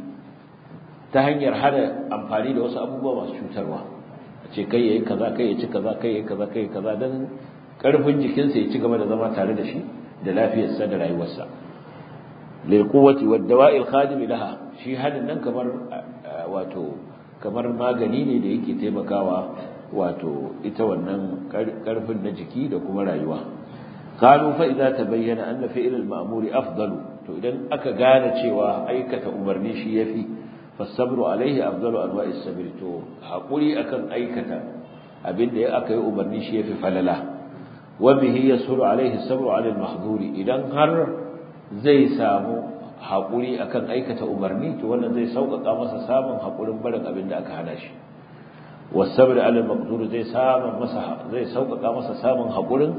ta hanyar hana amfani da wasu abubuwa masu cutarwa a ce kai yayi kaza kai ya ci kaza kai yayi kaza kai kaza dan karfin jikinsa ya ci gaba da zama tare da shi da lafiyarsa da rayuwarsa lilquwati waddawa'il khadim laha shi hadin nan kamar wato kamar magani ne da yake taimakawa wato ita wannan karfin na jiki da kuma rayuwa qalu fa idza tabayyana anna fi'l al-ma'mur afdalu to idan aka gane cewa aikata umarni shi yafi fasabru alaihi afdalu anwa'is sabr to hakuri akan aikata abinda ya aka yi umarni shi yafi falala wa bihi yasuru alaihi sabru ala al-mahdhuri idan har zai samu haƙuri akan aikata umarni to wannan zai sauƙaƙa masa samun haƙurin barin abin da aka hana shi wasabr ala maqdur zai samu masa zai sauƙaƙa masa samun haƙurin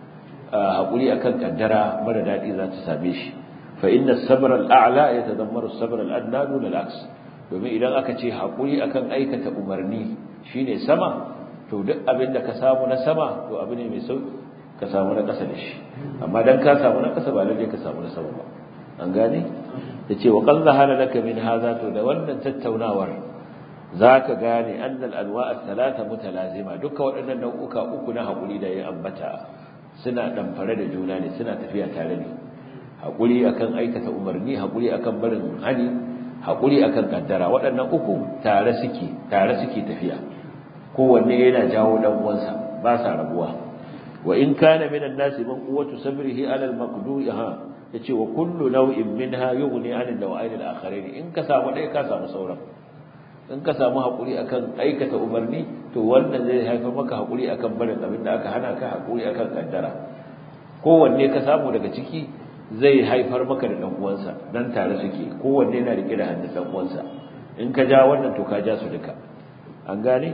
haƙuri akan kaddara mara dadi za ta same shi fa inna as-sabr al-a'la yatadammaru as-sabr al-adna dun al-aks domin idan aka ce haƙuri akan aikata umarni shine sama to duk abin da ka samu na sama to abu ne mai sauƙi ka samu na ƙasa da shi amma dan ka samu na ƙasa ba lalle ka samu na sama ba an gane yace wa qad zahara laka min hadha to da wannan tattaunawar zaka gane annal anwa' ath-thalatha mutalazima duka waɗannan nau'uka uku na hakuri da ya ambata suna damfare da juna ne suna tafiya tare ne hakuri akan aikata umarni hakuri akan barin hani hakuri akan kaddara waɗannan uku tare suke tare suke tafiya kowanne yana jawo dan uwansa ba sa rabuwa وإن كان من الناس من قوة صبره على المقدور ها yace wa kullu naw'in minha yughni 'an an-naw'ayn al-akharin in ka samu dai ka samu sauran in ka samu hakuri akan aikata umarni to wannan zai haifar maka hakuri akan barin abin da aka hana ka hakuri akan kaddara kowanne ka samu daga ciki zai haifar maka da dan uwansa dan tare suke kowanne yana rike da hannun dan uwansa in ka ja wannan to ka ja su duka an gane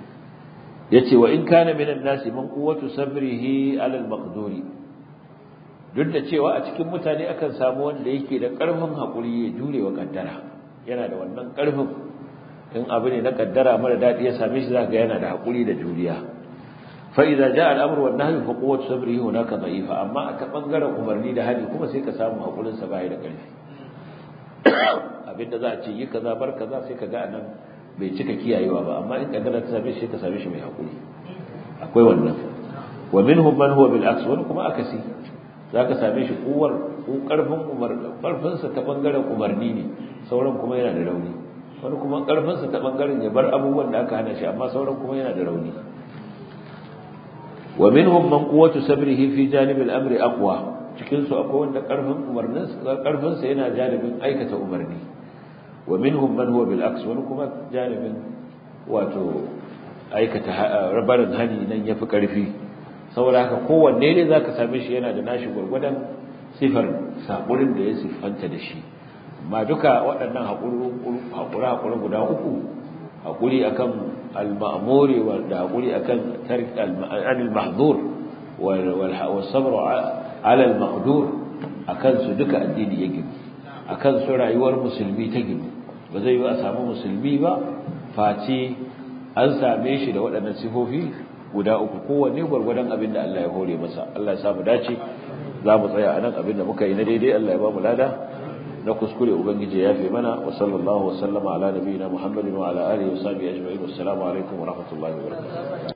yace wa in kana minan nasi man quwwatu sabrihi ala al-maqduri duk da cewa a cikin mutane akan samu wanda yake da karfin hakuri ya jure wa kaddara yana da wannan karfin in abu ne na kaddara mara dadi ya same shi zaka yana da hakuri da juriya fa idza jaa al-amru wan nahyu fa quwwatu sabrihi hunaka dha'ifa amma a ta bangaren umarni da hali kuma sai ka samu hakurin sa bai da karfi abinda za a ce yi kaza bar kaza sai ka ga anan bai cika kiyayewa ba amma in kaddara ta same shi ta same shi mai hakuri akwai wannan wa minhum man huwa bil aks wani kuma akasi zaka same shi kuwar ko karfin umar karfin sa ta bangaren umarni ne sauran kuma yana da rauni wani kuma karfin sa ta bangaren ya bar abubuwan da aka hana shi amma sauran kuma yana da rauni wa minhum man quwwatu sabrihi fi janib al amri aqwa cikin su akwai wanda karfin umarnin karfin sa yana janibin aikata umarni ومنهم من هو بالعكس ونكما جانب واتو aikata rabarin hani nan yafi karfi saboda haka kowanne ne zaka same shi yana da nashi gurgurdan sifar saburin da ya siffanta da shi amma duka waɗannan haƙuri haƙuri guda uku haƙuri akan al-ma'muri da haƙuri akan tark al-mahdur wal sabr ala al-maqdur akan su duka addini ya gina akan su rayuwar musulmi ta gina ba zai yi a samu musulmi ba face an same shi da waɗannan sifofi guda uku kowanne gwargwadon abin da Allah ya hore masa Allah ya samu dace za mu tsaya a nan abin da muka yi na daidai Allah ya ba mu lada na kuskure ubangiji ya fi mana wa sallallahu wa sallama ala nabiyina muhammadin wa ala alihi wa sahbihi ajma'in wassalamu alaikum wa rahmatullahi wa barakatuh